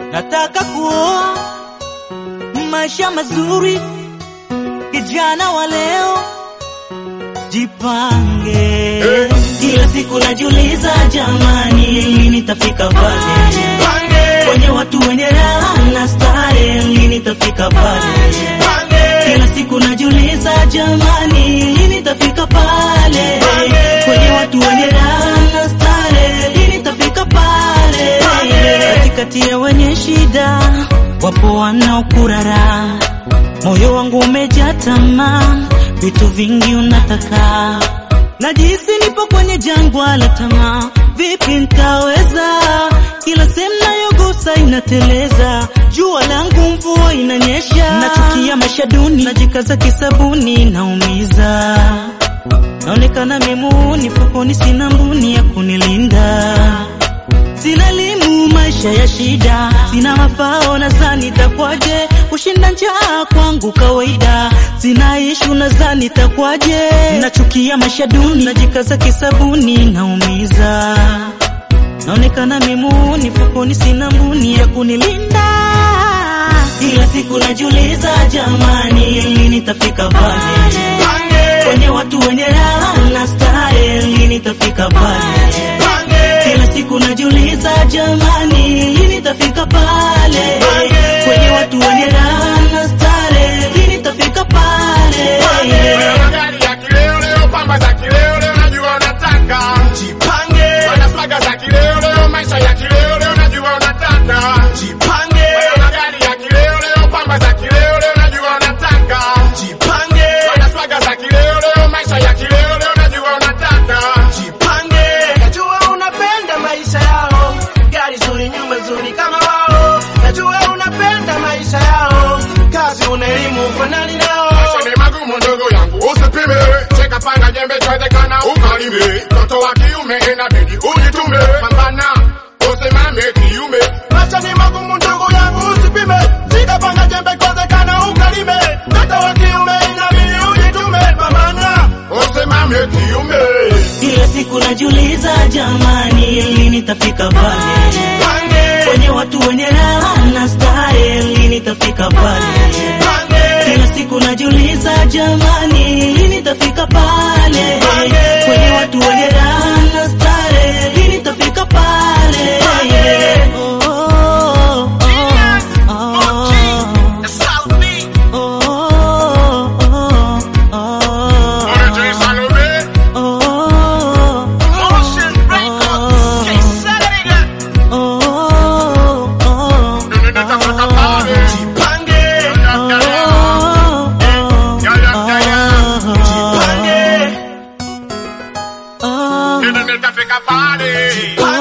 nataka kuoa maisha mazuri, kijana wa leo jipange. Kila siku najiuliza, jamani, lini nitafika pale kwenye watu wenye raha na starehe, lini nitafika pale? Kila siku najiuliza, jamani, lini nitafika pale kwenye watu wenye raha na starehe, lini nitafika pale? Katikati ya wenye shida wapo wanaokurara, moyo wangu umejaa tamaa, vitu vingi unataka, najihisi nipo kwenye jangwa la tamaa, vipi nitaweza? Kila sehemu nayogusa inateleza, jua langu mvua inanyesha, nachukia maisha duni, najikaza kisabuni, naumiza naonekana mimuni, fukoni sina mbuni ya kunilinda Sina elimu, maisha ya shida, sina mafao, nadhani itakwaje? Kushinda njaa kwangu kawaida, sina ishu, nadhani itakwaje? Nachukia maisha duni, najikaza kisabuni, naumiza naonekana mimuni, fukoni sina mbuni ya kunilinda. Kila siku najiuliza, jamani, lini nitafika pale kwenye watu wenye raha na starehe, lini nitafika pale kila siku najiuliza jamani, lini nitafika pale kwenye watu wenye raha na starehe, lini nitafika pale? Magari ya kileo leo, pamba za kileo leo, najua unataka Jipange, wana swaga za kileo leo, maisha ya kileo leo, najua unataka jipange, magari ya kileo leo, pamba za kileo leo, najua unataka jipange, wana swaga za kileo leo, maisha ya kileo leo, najua unataka jipange. Najua unapenda maisha yao, gari zuri, nyumba nzuri kama wao. Najua unapenda maisha yao, kazi una elimu ufanani nao. Maisha ni magumu ndugu yangu, usipime. Cheka panga jembe, twezekana ukalime. Mtoto wa kiume inabidi ujitume, pambana usimame kiume. Maisha ni magumu ndugu yangu, usipime. Shika panga jembe, kwezekana ukalime. Mtoto wa kiume inabidi ujitume, pambana. Usimame kiume. Kila siku najiuliza jamani, lini nitafika pale Jipange, kwenye watu wenye raha na starehe, lini nitafika pale? jipange. Kila siku najiuliza jamani, lini nitafika pale kwenye watu wenye raha na starehe, lini nitafika pale? Oh, oh, oh, oh, oh, oh, oh, Origin Salome. oh, oh, oh, Lini nitafika pale? Jipange, Ya, ya, ya. Ya, ya, ya, ya. jipange, Lini nitafika pale? jipange.